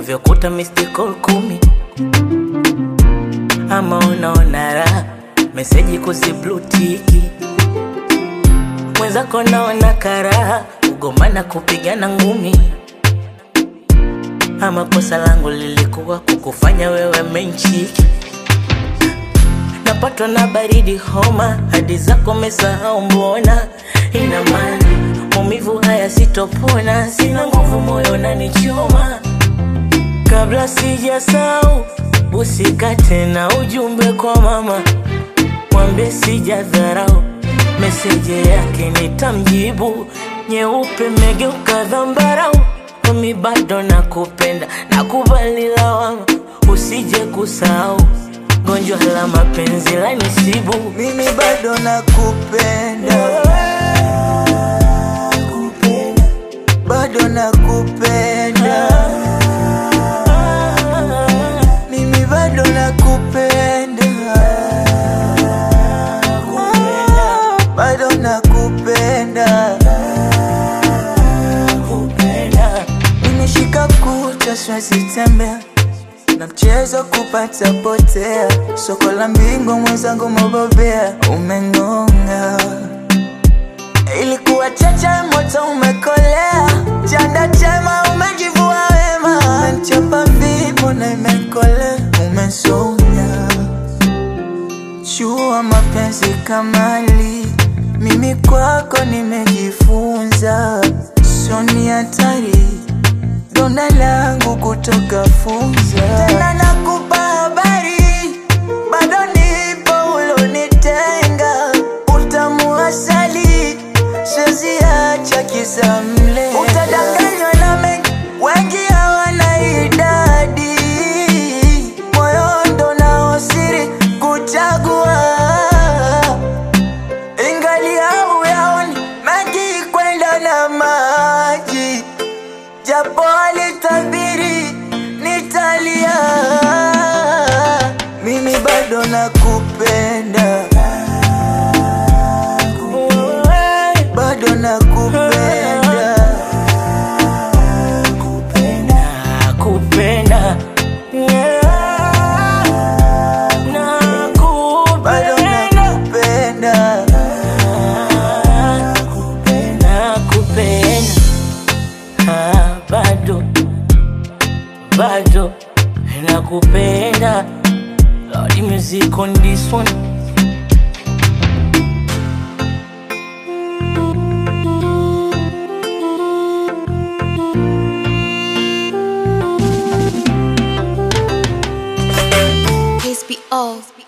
unavyokuta missed call kumi ama unaona raha meseji kuziblutiki mwenzako naona karaha kugomana kupigana ngumi ama kosa langu lilikuwa kukufanya wewe menchiki napatwa na baridi homa hadi zako mesahau mbona ina maana maumivu haya sitopona sina nguvu moyo nanichoma kabla sijasau usikate na ujumbe kwa mama mwambie sijadharau meseje yake nitamjibu nyeupe megeuka dhambarau mimi bado nakupenda nakubali lawama usije kusahau gonjwa la mapenzi la nisibu mimi bado nakupenda bado nakupenda mimi bado nakupenda bado nakupenda nimeshika kucha siwezi tembea na mchezo kupata potea soko la mbingu mwenzangu mobobea umeng'onga ilikuwa chache moto umekolea chanda chema umejivua wema menchapa vipo na imekolea umesonya chua mapenzi kamali mimi kwako nimejifunza soni hatari donda langu kutoka funza tena nakupa habari bado nipo ulonitenga utamu asali siweziacha kisa mle utadanganywa na mengi wengi hawana idadi moyo ndo nao siri kuchagua ingali au yaoni mengi kwenda na maji japo alitabiri nitalia mimi bado nakupenda bado nakupenda nakupenda Yeah. bado nakupenda nakupenda nakupenda Ah, bado bado nakupenda Lordy music on this one Please be off.